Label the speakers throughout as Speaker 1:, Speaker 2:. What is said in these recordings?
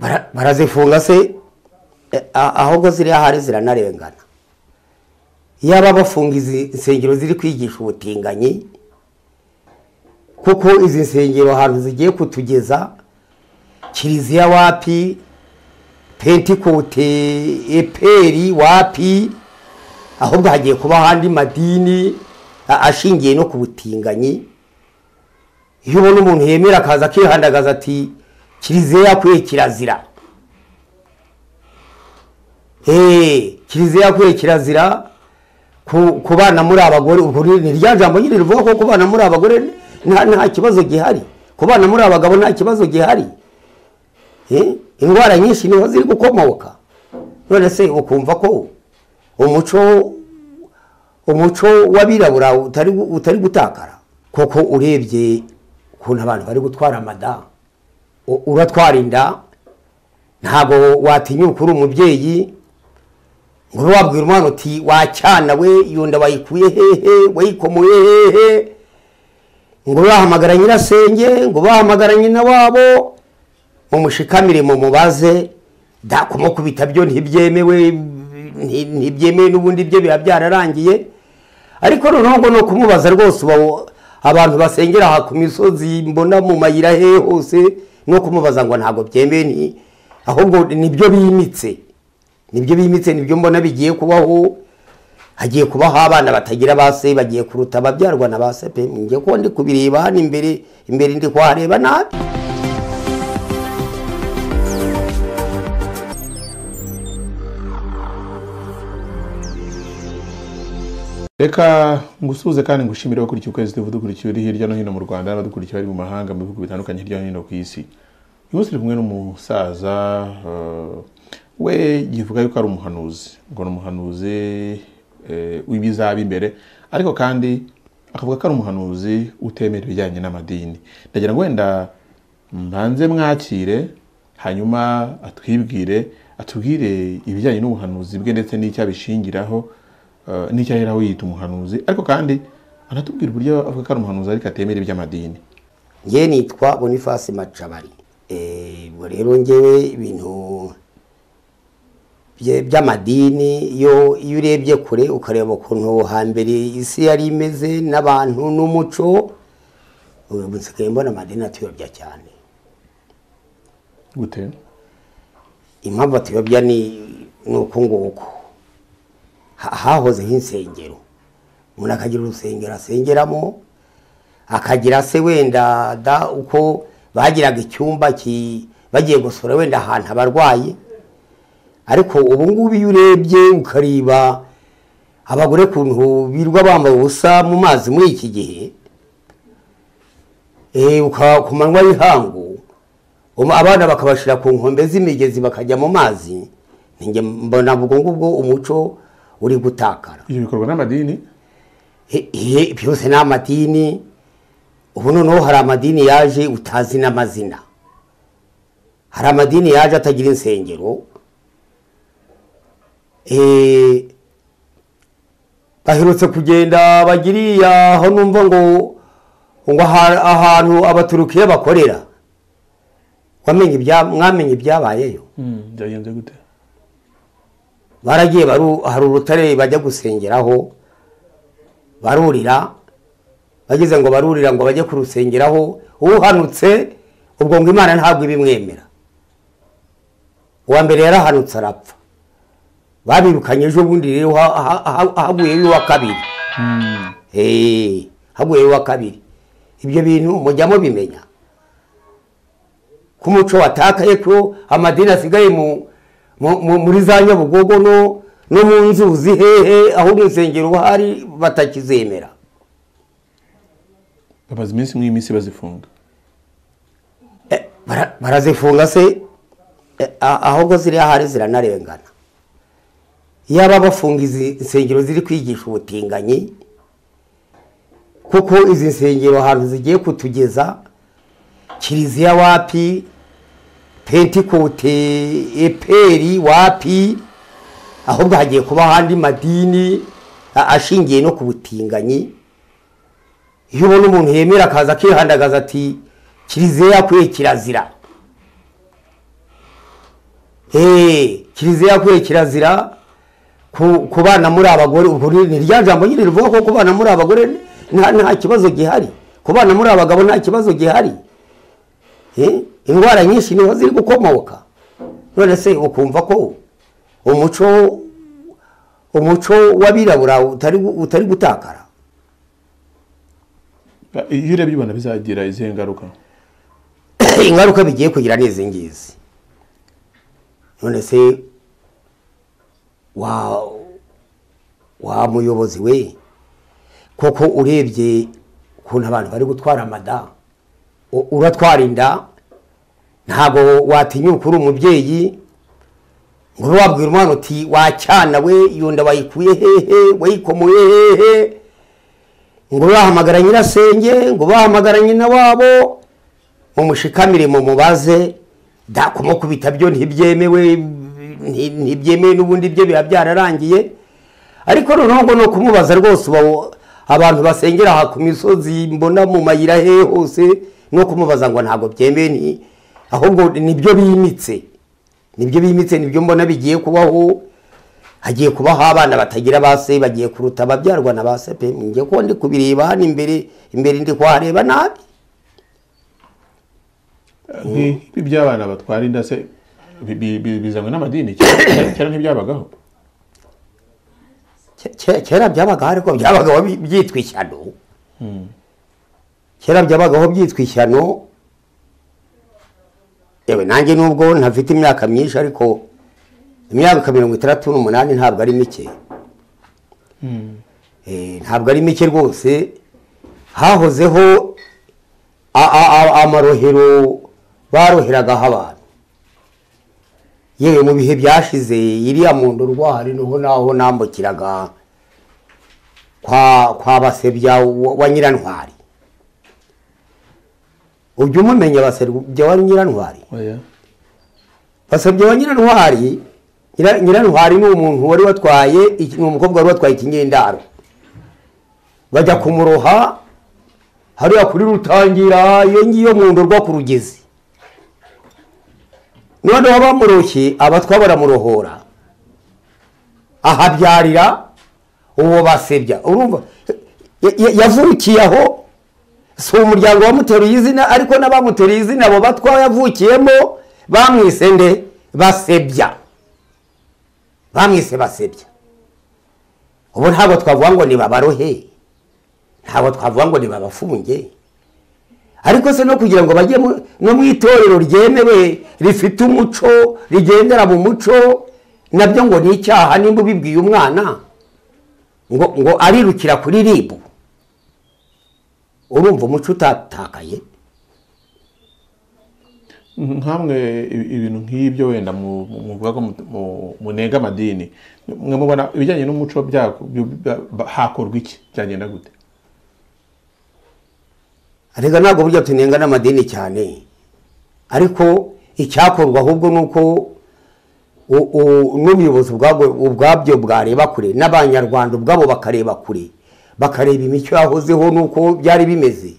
Speaker 1: bara- barazifunga se eh, a- ahubwo ziriya hari ziranarengana yaba bafunga izi nsengero ziri kwigisha ubutinganyi kuko izi nsengero ahantu zigiye kutugeza kiliziya wapi pentikote eperi wapi ahubwo hagiye kuba ahandi madini a- ashingiye no ku butinganyi iyo ubona umuntu yemera akaza akihandagaza ati kiliziya yakwiye kirazira eee kiliziya yakwiye kirazira ku- kubana muri abagore ubwo ni ni rya jambo nyine rivuga ko kubana muri abagore nta nta kibazo gihari kubana muri abagabo nta kibazo gihari Eh, indwara nyinshi niho ziri gukomoka none se ukumva ko umuco umuco w'abirabura utari gu- utari gutakara kuko urebye ukuntu abantu bari gutwara amada u- uratwara inda ntabwo watinyuka uri umubyeyi ngo ube wabwira umwana uti wacyana we iyo nda wayikuye hehe wayikomoye hehe ngo ube wahamagara nyirasenge ngo ube wahamagara nyina wabo mumushikamire mumubaze da kumukubita byo ntibyemewe nti- ntibyemewe n'ubundi byo biba byararangiye ariko noneho ngo ni ukumubaza rwose uba- abantu basengera aha ku misozi mbona mu mayira hehe hose no kumubaza ngo ntabwo byemewe ni- ahubwo nibyo bimitse nibyo bimitse nibyo mbona bigiye kubaho hagiye kubaho abana batagira ba se bagiye kuruta ababyarwa na ba se pe njye ko ndi kubireba hano imbere imbere ndi kuhareba nabi
Speaker 2: reka ngusuhuze kandi ngushimire abakurikiye ukwezi tuba dukurikiye uri hirya no hino mu rwanda n'abadukurikiye bari mu mahanga mu bihugu bitandukanye hirya no hino ku isi uyu munsi turi kumwe n'umusaza eh, we yivuga yuko ari umuhanuzi ngo ni umuhanuzi eh, w'ibizaba imbere ariko kandi akavuga ko ari umuhanuzi utemera ibijyanye n'amadini ndagira ngo wenda mbanze mwakire hanyuma atwibwire atubwire ibijyanye n'ubuhanuzi bwe ndetse n'icyo abishingiraho eh, n'icyo ahera yita umuhanuzi ariko kandi anatubwira uburyo avuga ko ari umuhanuzi ariko atemera iby'amadini
Speaker 1: njye nitwa bonifasi macabari Eh, ubwo rero ngewe ibintu bye- by'amadini iyo iyo urebye kure ukareba ukuntu hambere isi yari imeze n'abantu n'umuco ubu nsigaye mbona amadini atuyobya cyane
Speaker 2: gute
Speaker 1: impamvu atuyobya ni ni uku nguku Ha- hahoze nk'insengero umuntu akagira urusengero asengeramo akagira se wenda da uko bagiraga icyumba ki- bagiye gusura wenda ahantu abarwayi ariko ubu ngubu iyo urebye ukareba abagore kuntu birirwa bambaye ubusa mu mazi muri iki gihe Eh, uka- ku manywa y'ihangu Um, abana bakabashyira ku nkombe z'imigezi bakajya mu mazi ninjye mbona ubwo ngubwo umuco uri gutakara
Speaker 2: ibyo bikorwa n'amadini
Speaker 1: He- he, byose ni amadini ubu noneho hari amadini yaje utazi n'amazina hari amadini yaje atagira insengero Eh, baherutse kugenda bagiriya aho numva ngo ngo aha- ahantu abaturukiye bakorera wamenye ibya- mwamenye ibyabayeyo
Speaker 2: byagenze gute
Speaker 1: baragiye baru- hari urutare bajya gusengeraho barurira bageze ngo barurira ngo bajye kurusengeraho uhanutse ubwo ngo imana ntabwo ibimwemera uwa mbere yarahanutse arapfa babirukanye ejo bundi rero ha- ha- ha- haguyeyo uwa kabiri Eh, haguyeyo uwa kabiri ibyo bintu mujya mubimenya ko umuco watakaye ko amadini asigaye mu, mu, mu, muri za nyabugogo no, no mu nzuzi hehe ahubwo insengero hari batakizemera
Speaker 2: bamaze iminsi nk'iminsi bazifunga
Speaker 1: Eh, bara- barazifunga se eh, a- ahubwo ziriya hari ziranarengana yaba bafunga izi nsengero ziri kwigisha ubutinganyi kuko izi nsengero ahantu zigiye kutugeza kiliziya wapi pentikote eperi wapi ahubwo hagiye kuba ahandi madini a- ashingiye no ku butinganyi iyo ubona umuntu yemera akaza akihandagaza ati kiliziya yakwiye kirazira eee kiliziya yakwiye kirazira ku- kubana muri abagore ubwo ni ni rya jambo nyine rivuga ko kubana muri abagore nta nta kibazo gihari kubana muri abagabo nta kibazo gihari Eh, indwara nyinshi niho ziri gukomoka none se ukumva ko umuco umuco w'abirabura utari gu- utari gutakara
Speaker 2: Ba- iyo urebye ubona bizagira izihe ngaruka
Speaker 1: ingaruka bigiye kugira ni izi ngizi none se wa wa muyobozi we koko urebye ukuntu abantu bari gutwara amada u- uratwara inda ntabwo watinyuka uri umubyeyi ngo ube wabwira umwana uti wacyana we iyo nda wayikuye hehe wayikomoye hehe ngo ube wahamagara nyirasenge ngo ube wahamagara nyina wabo mumushikamire mumubaze da kumukubita byo ntibyemewe nti- ntibyemewe n'ubundi byo biba byararangiye ariko noneho ngo ni ukumubaza rwose uba- abantu basengera aha ku misozi mbona mu mayira hehe hose no kumubaza ngo ntabwo byemewe ni ahubwo nibyo bimitse nibyo bimitse nibyo mbona bigiye kubaho hagiye kubaho abana batagira ba se bagiye kuruta ababyarwa na ba se pe njye ko ndi kubireba hano imbere imbere ndi kuhareba nabi
Speaker 2: nk'ibi by'abana batwara inda se bi- bi- bi- bizanwe n'amadini kera kera ntibyabagaho
Speaker 1: Ke- ke- kera byabagaho ariko byabagaho bi- byitwa ishyano kera byabagaho byitwa ishyano yewe nanjye nubwo ntafite imyaka myinshi ariko imyaka mirongo itandatu n'umunani ntabwo ari mike Eh, ntabwo ari mike rwose hahozeho a- a- a- amarohero baroheragaho abantu yewe mu bihe byashize iriya mu ndorwari niho naho nambukiraga kwa kwa basebya wa wa nyirantwari ujya umumenya basebya wa nyirantwari
Speaker 2: oya
Speaker 1: basebya wa nyirantwari Nyira- nyirantwari ni umuntu wari watwaye iki- ni umukobwa wari watwaye ikinyendaro bajya kumuroha hariya kuri rutangira iyo ngiyo mu ndorwa ku rugezi noneho bamuroshye abatwa baramurohora ahabyarira uwo basebya urumva ya- ya- yavukiye aho si umuryango wamuteruye izina ariko n'abamuteruye izina abo batwa yavukiyemo bamwise nde basebya bamwise basebya ubu ntabwo twavuga ngo ni babarohe ntabwo twavuga ngo ni babafunge ariko se no kugira ngo bajye mu- no mu itorero ryemewe rifite umuco rigendera mu muco nabyo ngo ni icyaha nimba ubibwiye umwana ngo ngo arirukira kuri ribu urumva umuco utatakaye
Speaker 2: nkamwe i- ibintu nk'ibyo wenda mu- mu- muvuga ko mu- mu- munenga amadini mwe mubona ibijyanye n'umuco byako- byo- bya- ba- hakorwa iki byagenda gute
Speaker 1: arega ntabwo burya tunenga n'amadini cyane ariko icyakorwa ahubwo ni uko u- u- n'ubuyobozi ubwabwo- ubwabyo bwareba kure n'abanyarwanda ubwabo bakareba kure bakareba imico yahozeho n'uko byari bimeze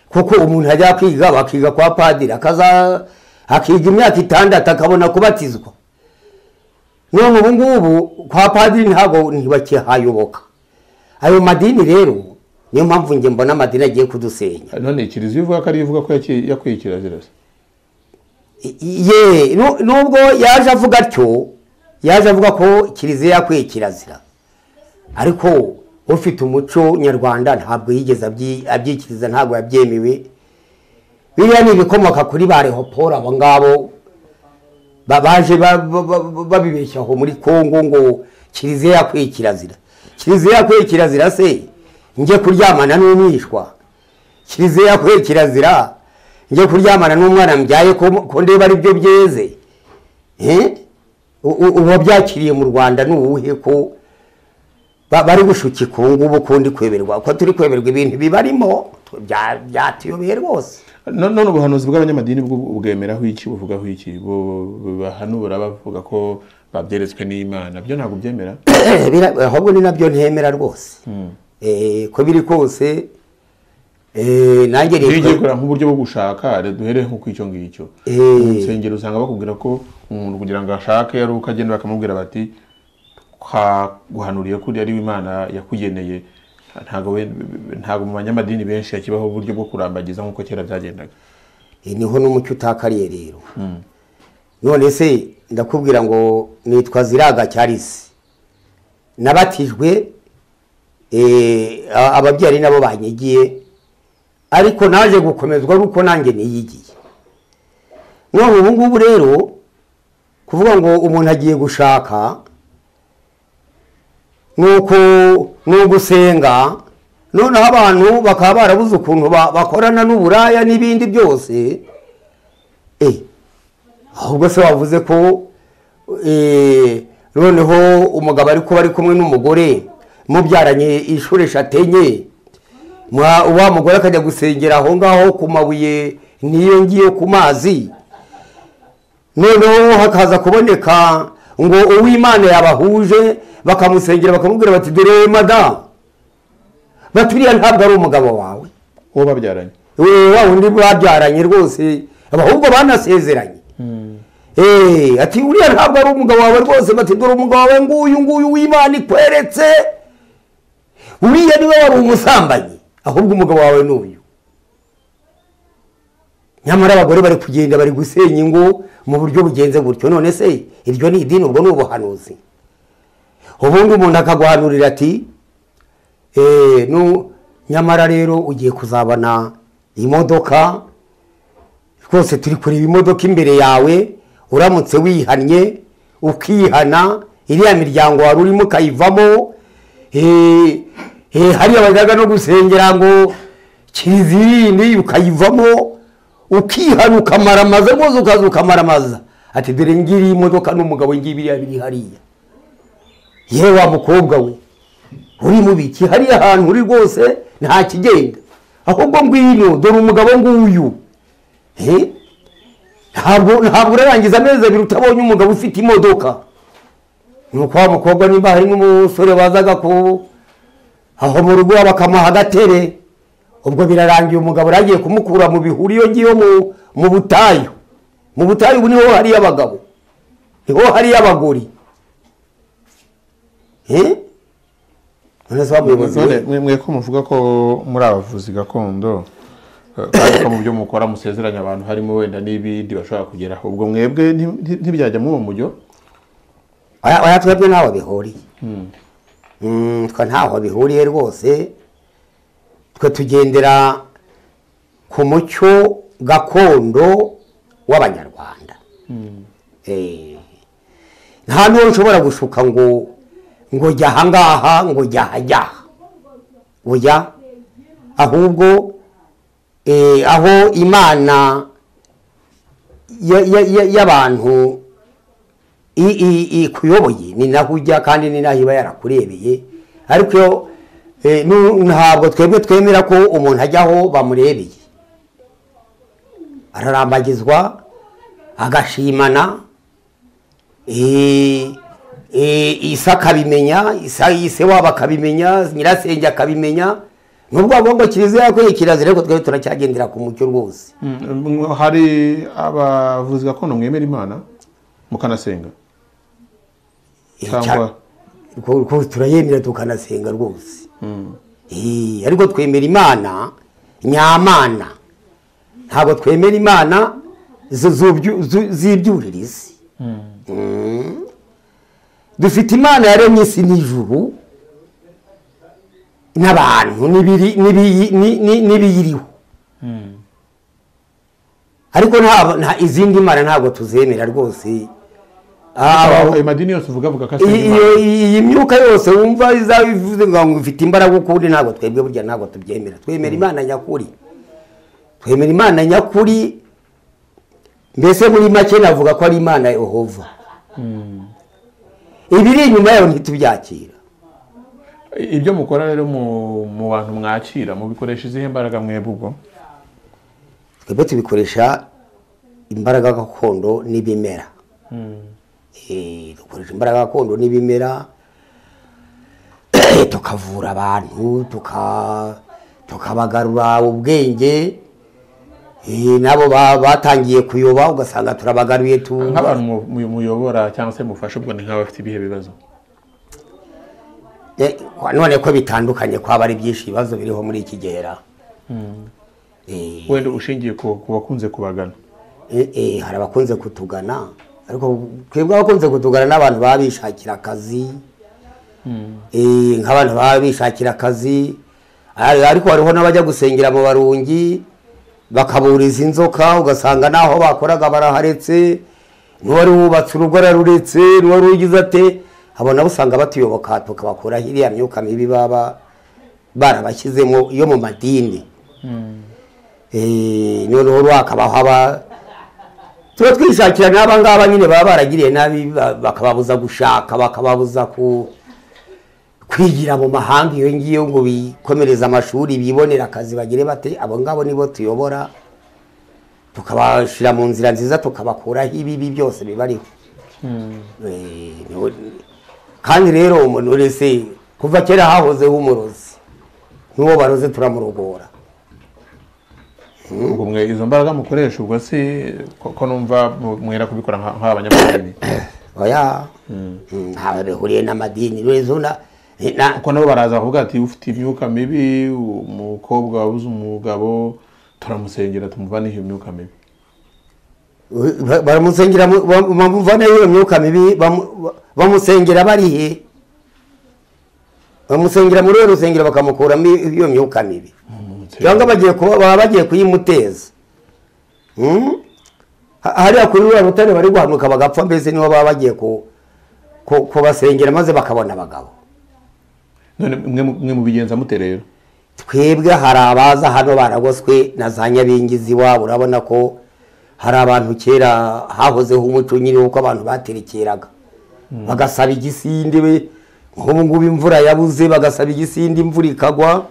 Speaker 1: kuko umuntu ajya kwiga bakiga kwa padiri akaza akiga imyaka itandatu akabona kubatizwa none ubu ngubu kwa padiri ntabwo ntibakihayoboka ayo madini rero niyo mpamvu njye mbona amadini agiye kudusenya
Speaker 2: none kiliziya ivuga ko ari ivuga ko yaki- yakwiye kirazira se
Speaker 1: ye nu- nubwo yaje avuga atyo yaje avuga ko kiliziya yakwiye kirazira ariko ufite umuco nyarwanda ntabwo yigeze abyi- abyikiriza ntabwo yabyemewe biriya ni ibikomoka kuri ba rehoporo abo ngabo ba- baje ba- ba- ba- babibeshya aho muri kongo ngo kiliziya yakwiye kirazira kiliziya yakwiye kirazira se njye kuryamana n'umwishwa kiliziya yakwiye kirazira njye kuryamana n'umwana mbyaye ko ko ndeba aribyo byeze Eh? U- u- uwabyakiriye mu rwanda ni uwuhe ko ba- bari gushuka ikungu ubu ko ndi kweberwa ko turi kweberwa ibintu bibarimo bya- byatuyobeye rwose
Speaker 2: No- none ubuhanuzi bw'abanyamadini bwo bwemeraho iki buvugaho iki Bo- bo- bahanura bavuga ko babyeretswe n'imana byo ntabwo byemera
Speaker 1: Bira- ahubwo ni nabyo ntemera rwose Eh, ko biri kose Eh, nanjye
Speaker 2: iyo ugiye
Speaker 1: rero
Speaker 2: kureba nk'uburyo bwo gushaka rero duhere nko ku icyo ngicyo
Speaker 1: Eh.
Speaker 2: mu nsengero usanga bakubwira ko umuntu kugira ngo ashake ari uko agenda bakamubwira bati "Kwa- guhanuriye ko uri ari we imana yakugeneye ntabwo we- ntabwo mu banyamadini benshi hakibaho uburyo bwo kurambagiza nk'uko kera byagendaga
Speaker 1: Eh, niho n'umucyo utakariye rero none se ndakubwira ngo nitwa ziraga cyarisi nabatijwe eh, a- ababyeyi nabo banyigiye ariko naje gukomezwa nuko nanjye niyigiye none ubu ngubu rero kuvuga ngo umuntu agiye gushaka nuko ni ugusenga noneho abantu bakaba barabuze ukuntu ba- bakorana n'uburaya n'ibindi byose eh, ahubwo se wavuze ko eh, noneho umugabo ariko bari kumwe n'umugore mubyaranye inshuro eshatu enye mwa- wa mugore akajya gusengera aho ngaho ku mabuye niyo ngiyo ku mazi noneho hakaza kuboneka ngo uw'imana yabahuje bakamusengera bakamubwira bati dore madamu baturiya ntabwo ari umugabo wawe
Speaker 2: uwo babyaranye
Speaker 1: we wa wundi babyaranye rwose ahubwo banasezeranye Eh, ati uriya ntabwo ari umugabo wawe rwose bati dore umugabo wawe nguyu nguyu w'imana ikweretse uriya niwe wari umusambanyi ahubwo umugabo wawe ni uyu nyamara abagore bari kugenda bari gusenya ingo mu buryo bugenze gutyo none se iryo ni idini ubwo ni ubuhanuzi ubundi umuntu akaguhanurira ati eh, nu- nyamara rero ugiye kuzabona imodoka rwose turi kureba imodoka imbere yawe uramutse wihannye ukihana iriya miryango wari urimo ukayivamo eh, eh, hariya bajyaga no gusengera ngo kizirinde ukayivamo ukihana ukamaramaza rwose ukaza ukamaramaza ati dore ngiriya imodoka n'umugabo ngibiriya biri hariya yewe wa mukobwa we uri mubiki hariya ahantu uri rwose nta kigenda ahubwo ngwino dore umugabo nguyu Eh? ntabwo ntabwo urarangiza amezi abiri utabonye umugabo ufite imodoka nuko wa mukobwa nimba harimo umusore wazaga ku aho mu rugo bakamuha agatebe ubwo birarangiye umugabo aragiye kumukura mu bihuru iyo ngiyo mu- mu butayu mu butayu ubu niho hariyo abagabo niho hariyo abagore Eh? none se wa muyobozi we?
Speaker 2: None mwe- mwe ko muvuga ko muri abavuzi gakondo eh, kandi ko mu byo mukora musezeranya abantu harimo wenda n'ibindi bashobora kugeraho ubwo mwebwe nti- nti- ntibyajya muri uwo mujyo
Speaker 1: Oya- oya twebwe ntaho bihuriye Mm, twe ntaho bihuriye rwose twe tugendera ku mucyo gakondo w'abanyarwanda Eh, nta n'uwo ushobora gushuka ngo ngo jya ahangaha ngo jya ahajyaha oya ahubwo eh, aho imana ya- ya- ya- y'abantu i- i- ikuyoboye ni naho ujya kandi ni naho iba yarakurebeye ariko iyo, eh, nu- ntabwo twebwe twemera ko umuntu ajya aho bamurebeye ararambagizwa agashimana eh, eh, isa akabimenya isa ise wabo akabimenya nyirasenge akabimenya nubwo bavuga ngo kiliziya yakwiye kirazira ariko twebwe turacyagendera ku mucyo rwose
Speaker 2: Mm, hari abavuzi gakondo mwemera imana mukanasenga
Speaker 1: Eh,
Speaker 2: cyangwa
Speaker 1: Ko- ko turayemera tukanasenga rwose Eh, ariko twemera imana nyamana ntabwo twemera imana zu- zubyu- zu- z'ibyuririzi Mm. dufite imana yaremye isi n'ijuru n'abantu n'ibiri- n'ibiyi- ni- ni- n'ibiyiriho ariko nta- nta izindi mana ntabwo tuzemera rwose Ah,
Speaker 2: ayo madini yose uvuga avuga ko asenga
Speaker 1: iyi
Speaker 2: imana
Speaker 1: iyi- iyi myuka yose wumva izaba ivuze ngo ifite imbaraga ukundi ntabwo twebwe burya ntabwo tubyemera twemera imana nyakuri twemera imana nyakuri mbese muri make navuga ko ari imana yehova ibiri inyuma yayo ntitubyakira
Speaker 2: ibyo mukora rero mu mu bantu mwakira mubikoresha izihe mbaraga mwebwe ubwo
Speaker 1: twebwe tubikoresha imbaraga gakondo n'ibimera Eh, dukoresha imbaraga gakondo n'ibimera tukavura abantu tuka tukabagarura ubwenge eh, nabo ba- batangiye kuyoba ugasanga turabagaruye tu
Speaker 2: nk'abantu mu- mu- muyobora cyangwa se mufasha ubwo ni nk'abafite ibihe bibazo
Speaker 1: Eh, kwa- none ko bitandukanye kwaba ari byinshi ibibazo biriho muri iki gihera Eh,
Speaker 2: wenda ushingiye ku ku bakunze kubagana
Speaker 1: eh, eh, hari abakunze kutugana ariko twebwe abakunze kutugana n'abantu baba bishakira akazi Eh, nk'abantu baba bishakira akazi Ari- ariko hariho n'abajya gusengera mu barungi bakaburiza inzoka ugasanga naho bakoraga baraharetse n'uwari wubatse urugo araruretse n'uwari ugize ate abo nabo usanga batuyoboka tukabakuraho iriya myuka mibi baba barabashyizemo yo mu madini Eh, noneho rwakabaho aba tuba twishakira n'aba ngaba nyine baba baragiriye nabi ba- bakababuza gushaka bakababuza ku kwigira mu mahanga iyo ngiyo ngo bikomereze amashuri bibonere akazi bagire bate abo ngabo nibo tuyobora tukabashyira mu nzira nziza tukabakuraho ibibi byose bibariho Eh, niho- kandi rero umuntu wese kuva kera hahozeho umurozi n'uwo baroze turamurogora
Speaker 2: ubwo mwe izo mbaraga mukoresha ubwo se ko ko numva mu- mwera kubikora nka- nk'abanyamadini
Speaker 1: oya Mm, ntawe bihuriye n'amadini rezo na eh, na-
Speaker 2: kuko nabo baraza bakavuga ati ufite imyuka mibi umukobwa wabuze umugabo turamusengera tumuvane iyo myuka mibi
Speaker 1: ba- baramusengera mu- ba- bamuvanayo iyo myuka mibi bamu- ba- bamusengera barihe bamusengera muri iyo rusengero bakamukuramo iyo iyo myuka mibi cyangwa bagiye kuba baba bagiye kuyimuteza Mm? Ha- hariya kuri ruriya rutare bari guhanuka bagapfa mbese nibo baba bagiye ku- ku- kubasengera maze bakabona abagabo
Speaker 2: none mwe mu- mwe mubigenza mute rero
Speaker 1: twebwe hari abaza hano baragoswe na za nyabingizi iwabo urabona ko hari abantu kera hahozeho umuco nyine w'uko abantu baterekeraga bagasaba igisinde we nk'ubu ngubu imvura yabuze bagasaba igisinde imvura ikagwa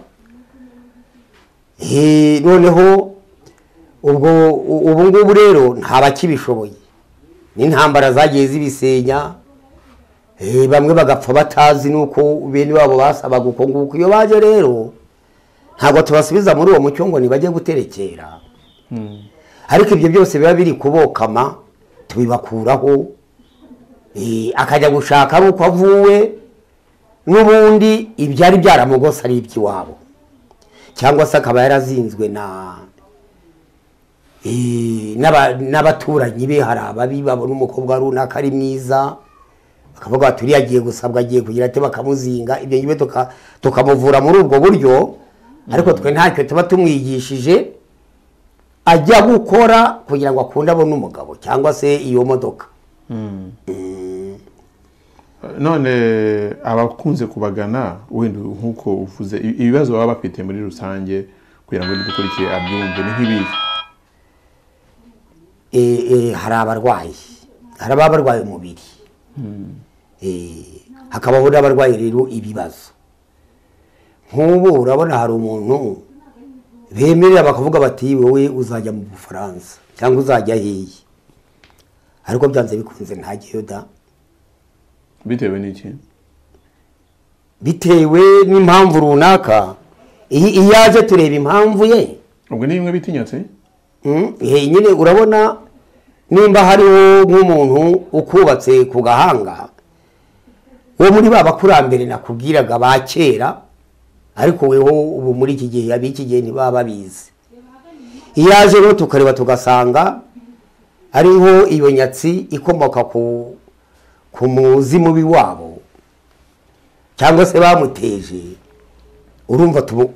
Speaker 1: Eh, noneho ubwo u- ubu ngubu rero nta bakibishoboye n'intambara zagiye zibisenya Eh, bamwe bagapfa batazi n'uko bene wabo basabaga uko nguko iyo baje rero ntabwo tubasubiza muri uwo mucyo ngo ntibajye guterekera ariko ibyo byose biba biri kubokama tubibakuraho eh, akajya gushaka ari uko avuwe n'ubundi ibyari byaramugose ari iby'iwabo cyangwa se akaba yarazinzwe na eh, n'aba- n'abaturanyi be hari ababi babona umukobwa runaka ari mwiza bakavuga bati uriya agiye gusabwa agiye kugira ate bakamuzinga ibyo ngibi tuka- tukamuvura muri ubwo buryo ariko twe ntacyo tuba tumwigishije ajya gukora kugira ngo akunde abone umugabo cyangwa se iyo modoka
Speaker 2: none abakunze kubagana wenda nk'uko uvuze i- ibibazo baba bafite muri rusange kugira ngo dukurikiye abyumve ni nk'ibihe
Speaker 1: Eh, eh, hari abarwayi hari ababa barwaye umubiri Eh, hakabaho n'abarwaye rero ibibazo nk'ubu urabona hari umuntu bemerera bakavuga bati wowe uzajya mu bufaransa cyangwa uzajya hehe ariko byanze bikunze ntajyayo da
Speaker 2: bitewe n'iki
Speaker 1: bitewe n'impamvu runaka iyi- iyo aje tureba impamvu ye
Speaker 2: ubwo ni bimwe bitinyatse
Speaker 1: Mm, eh, nyine urabona nimba hariho nk'umuntu ukubatse ku gahanga wo muri ba bakurambere nakubwiraga ba kera ariko weho ubu muri iki gihe ab'iki gihe ntibaba babizi iyo aje rero tukareba tugasanga ariho iyo nyatsi ikomoka ku ku muzi mubi wabo cyangwa se bamuteje urumva tumu-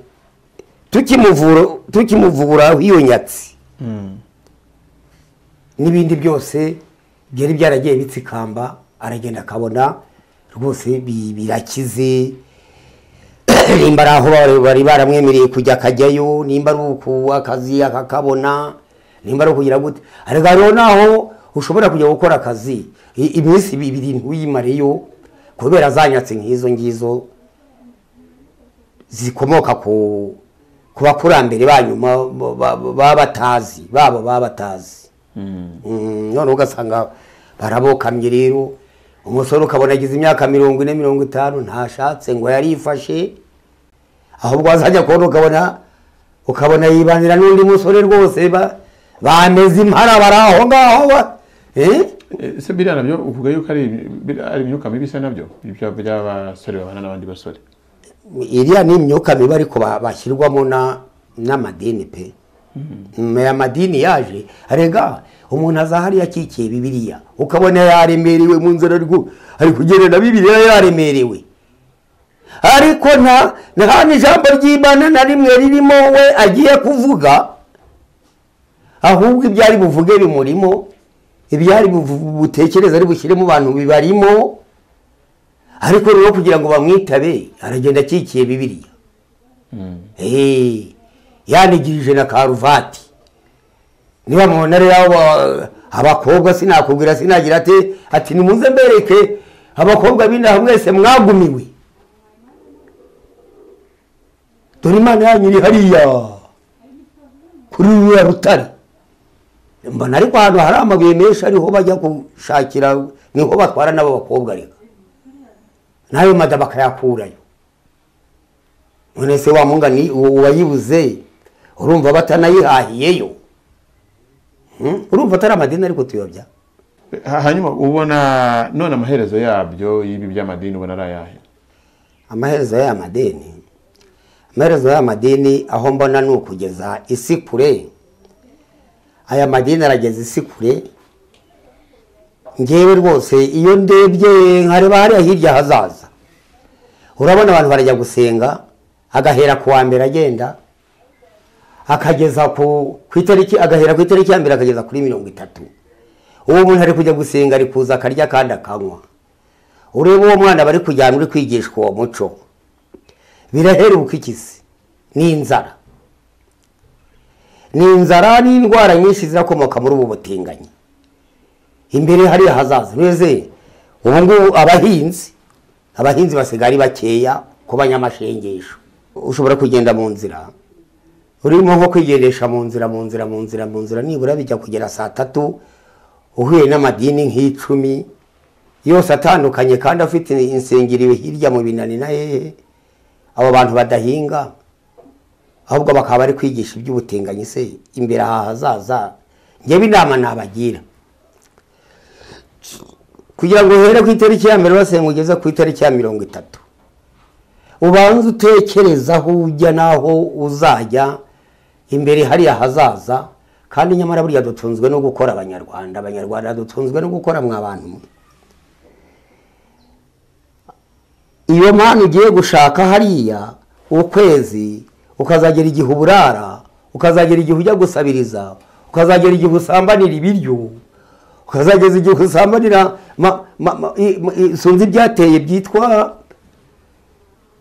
Speaker 1: tukimuvura tukimuvura iyo nyatsi n'ibindi byose byari byaragiye bitsikamba aragenda akabona rwose bi- birakize nimba ari aho bari- bari baramwemereye kujya akajyayo nimba ari uku akazi akakabona nimba ari ukugira gute ariko hariho n'aho ushobora kujya gukora akazi i- iminsi ibiri ntuyimareyo kubera zanyatse nk'izo ngizo zikomoka ku ku bakurambere banyuma baba batazi babo baba batazi Mm, noneho ugasanga barabokamye rero umusore ukabona agize imyaka mirongo ine mirongo itanu ntashatse ngo yarifashe ahubwo wazajya kubona ukabona ukabona yibanira n'undi musore rwose ba- bameze impara bari aho ngaho ba- eh?
Speaker 2: Eh, ese biriya nabyo uvuga yuko ari bir- ari imyuka mibi isa nabyo ibyo by'abasore babana n'abandi basore
Speaker 1: iriya ni imyuka mibi ariko ba- bashyirwamo na- n'amadini pe Me- amadini yaje arega umuntu azahari yakikiye bibiliya ukabona yaremerewe mu nzira ari gu- ari kugenda na bibiliya yaremerewe ariko nta nta n'ijambo ry'imana na rimwe ririmo we agiye kuvuga ahubwo ibyo ari buvuge bimurimo ibyo ari buvu- butekereze ari bushyire mu bantu bibarimo ariko rero kugira ngo bamwitabe aragenda akikiye bibiliya Eh, yanigirije na karuvati niba mubona rero aba- abakobwa sinakubwira sinagira ati ati nimuze mbereke abakobwa b'inaha mwese mwagumiwe dore imana yanyu iri hariya kuri ruriya rutare mbona ariko ahantu hari amabuye menshi ariho bajya gushakira niho batwara n'abo bakobwa reka nayo mada bakayakurayo none se wamunga ni uwayibuze urumva batanayihahiyeyo Hmm? urumva atari amadini ariko tuyobya
Speaker 2: Ha- hanyuma ubona none amaherezo yabyo y'ibi by'amadini ubona ari ayahe
Speaker 1: amaherezo y'aya madini amaherezo y'aya madini aho mbona ni ukugeza isi kure aya madini arageza isi kure ngewe rwose iyo ndebye nkareba hariya hirya hazaza urabona abantu barajya gusenga agahera ku wa mbere agenda akageza ku ku itariki agahera ku itariki ya mbere akageza kuri mirongo itatu uwo muntu ari kujya gusenga ari kuza akarya kandi akanywa urebe uwo mwana bari kujyana uri kwigishwa uwo muco biraheruka ikisi ni inzara ni inzara n'indwara nyinshi zirakomoka muri ubu butinganyi imbere hariya hazaza beze ubu ngubu abahinzi abahinzi basigaye ari bakeya ku banyamashengesho ushobora kugenda mu nzira urimo nko kwigendesha mu nzira mu nzira mu nzira mu nzira nibura bijya kugera saa tatu uhuye n'amadini nk'icumi yose atandukanye kandi afite insengero hirya mu binani na hehe abo bantu badahinga ahubwo bakaba bari kwigisha iby'ubutinganyi se imbere aha hazaza njyewe inama nabagira kugira ngo uhere ku itariki ya mbere basenga ugeze ku itariki ya mirongo itatu ubanze utekereze aho ujya n'aho uzajya imbere hariya hazaza kandi nyamara buriya dutunzwe no gukora abanyarwanda abanyarwanda dutunzwe no gukora mwa bantu mwe iyo mpano ugiye gushaka hariya ukwezi ukazagera igihe uburara ukazagera igihe ujya gusabiriza ukazagera igihe usambanira ibiryo ukazageza igihe usambanira ma- ma- ma- i- ma- i- sinzi ibyateye byitwa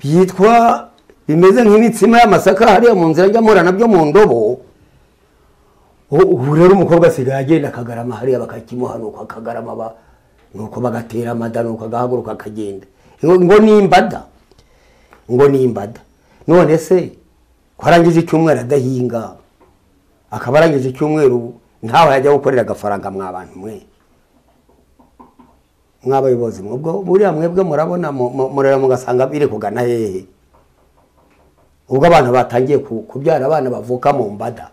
Speaker 1: byitwa bimeze nk'imitsima y'amasaka hariya mu nzira njya nabyo mu ndobo U- ubu rero umukobwa asigaye agenda akagarama hariya bakakimuha nuko akagarama ba- nuko bagatera amada nuko agahaguruka akagenda ngo ngo ni imbada ngo ni imbada none se ko arangije icyumweru adahinga akaba arangije icyumweru ntawe yajya gukorera agafaranga mwa bantu mwe mw'abayobozi ubwo buriya mwebwe murabona mu- mu- mureba mugasanga biri kugana hehe ubwo abantu batangiye ku- kubyara abana bavuka mu mbada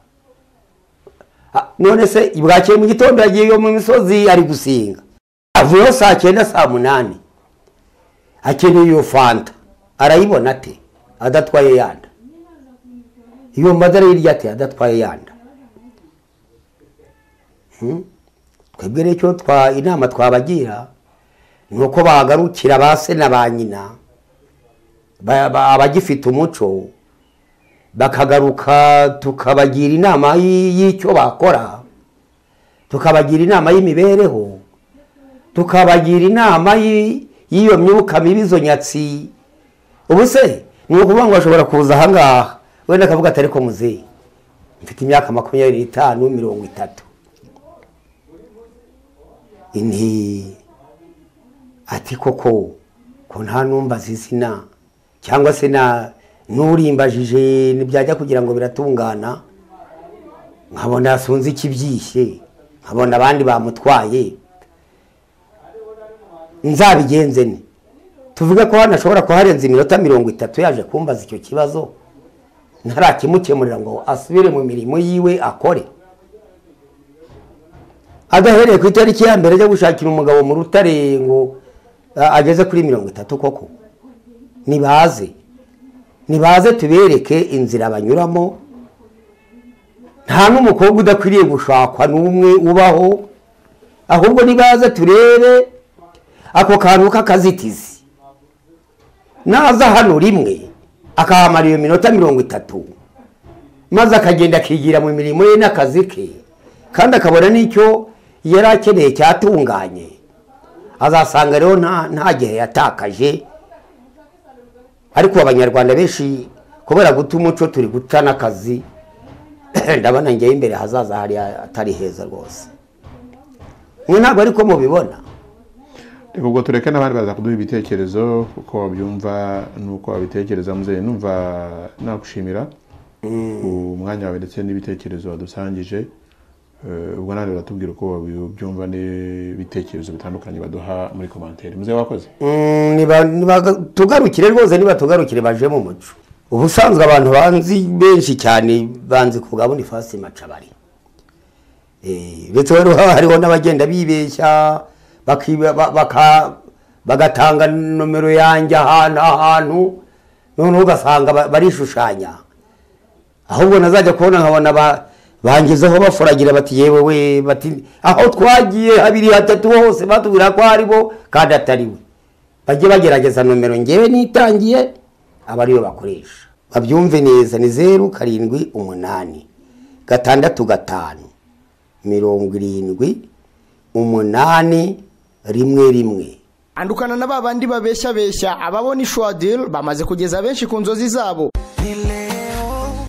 Speaker 1: Ah, none se bwakeye mu gitondo yagiye yo mu misozi ari gusinga avuyeho saa cyenda saa munani akeneye iyo fanta arayibona ate adatwaye yanda iyo mbada hirya ate adatwaye yanda Hmm? twebwe rero icyo twa inama twabagira ni uko bahagarukira ba se na ba nyina ba- ba- abagifite umuco bakagaruka tukabagira inama y- y'icyo bakora tukabagira inama y'imibereho tukabagira inama y- y'iyo myuka mibi izo nyatsi ubu se ni ukuvuga ngo bashobora kuza ahangaha wenda akavuga atari ko muzehe mfite imyaka makumyabiri n'itanu mirongo itatu nti ati koko ko nta numbaza izina cyangwa se na n'urimbajije ntibyajya kugira ngo biratungana nkabona sunze ikibyishye nkabona abandi bamutwaye nzabigenze ne tuvuge ko hano ashobora kuharenza iminota mirongo itatu yaje kumbaza icyo kibazo ntarakimukemurira ngo asubire mu mirimo yiwe akore adahereye ku itariki ya mbere ajya gushakira umugabo mu rutare ngo a- ageze kuri mirongo itatu koko nibaze nibaze tubereke inzira banyuramo nta n'umukobwa udakwiriye gushakwa n'umwe ubaho ahubwo nibaze turebe ako kantu k'akazitizi naza hano rimwe akahamara iyo minota mirongo itatu maze akagenda akigira mu mirimo ye n'akazi ke kandi akabona n'icyo yari akeneye cyatunganye azasanga rero nta nta gihe yatakaje ariko abanyarwanda benshi kubera guta umuco turi guta n'akazi ndabona njyewe imbere hazaza hari atari heza rwose mwe ntabwo ariko mubibona
Speaker 2: reka ubwo tureke n'abandi baza kuduha ibitekerezo uko babyumva n'uko babitekereza muzehe numva nagushimira ku mwanya wawe ndetse n'ibitekerezo wadusangije Eh, ubwo nawe uratubwira uko babyumva n'ibitekerezo bitandukanye baduha muri komantere muzehe wakoze
Speaker 1: Mm, niba- niba- tugarukire rwose niba tugarukire baje mu muco ubusanzwe abantu banzi benshi cyane banzi kugabuna ifasi macabari Eh, ndetse rero haba hariho n'abagenda bibeshya bakiba- ba- baka- bagatanga nomero yanjye ahantu ahantu noneho ugasanga ba- barishushanya ahubwo nazajya kubona nkabona ba- bangezeho bafuragira bati yewe we bati aho twagiye habiri hatatu hose batubwira ko ari bo kandi atari we bajye bagerageza nomero ngewe nitangiye aba ariyo bakoresha babyumve neza ni zeru karindwi umunani gatandatu gatanu mirongo irindwi umunani rimwe rimwe
Speaker 3: andukana na ba bandi babeshyabeshya ababona ishwadil bamaze kugeza benshi ku nzozi zabo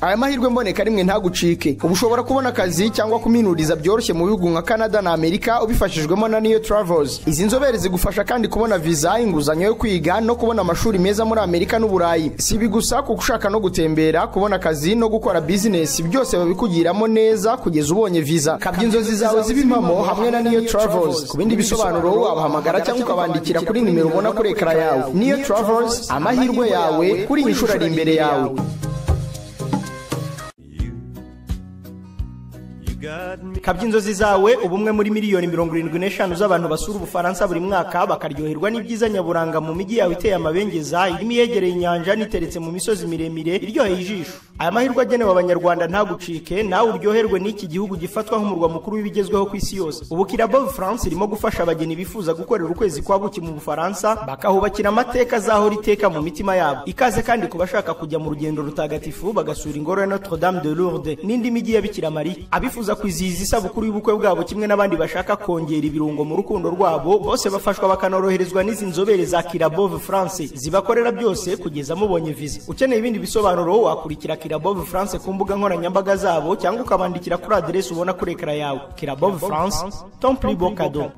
Speaker 3: aya mahirwe mboneka rimwe ntagucike ubu ushobora kubona akazi cyangwa kuminuriza byoroshye mu bihugu nka canada na amerika ubifashijwemo na new travels izi nzobere zigufasha kandi kubona viza inguzanyo yo kwiga no kubona amashuri meza muri amerika n'uburayi si ibi gusa kuko ushaka no gutembera kubona akazi no gukora bizinesi byose babikugiramo neza kugeza ubonye viza kabya inzozi zawe ziba impamo hamwe na new travels ku bindi bisobanuro wabahamagara cyangwa ukabandikira kuri nimero ubona kuri ekara yawe new travels amahirwe yawe kuri iyi nshuro ari imbere yawe
Speaker 4: kabya inzozi zawe uba umwe muri miliyoni mirongo irindwi n'eshanu z'abantu basura ubufaransa buri mwaka bakaryoherwa n'ibyiza nyaburanga mu mijyi yawe iteye amabengeza irimo iyegereye inyanja n'iteretse mu misozi miremire iryoheye ijisho aya mahirwe agenewe abanyarwanda ntagucike nawe uryoherwe n'iki gihugu gifatwa nk'umurwa mukuru w'ibigezweho ku isi yose ubu kirabo france irimo gufasha abageni bifuza gukorera ukwezi kwa buki mu bufaransa bakahubakira amateka azahora iteka mu mitima yabo ikaze kandi ku bashaka kujya mu rugendo rutagatifu bagasura ingoro ya notre dame de lourdes n'indi mijyi ya bikira mariya abifuza kwizihiza isabukuru y'ubukwe bwabo kimwe n'abandi bashaka kongera ibirungo mu rukundo rwabo bose bafashwa bakanoroherezwa n'izi nzobere za kirabove france zibakorera byose kugeza mubonye viza ukeneye ibindi bisobanuro wakurikira kirabove france ku mbuga nkoranyambaga zabo cyangwa ukabandikira kuri aderesi ubona kuri ekara yawe kirabove france tomplibo kado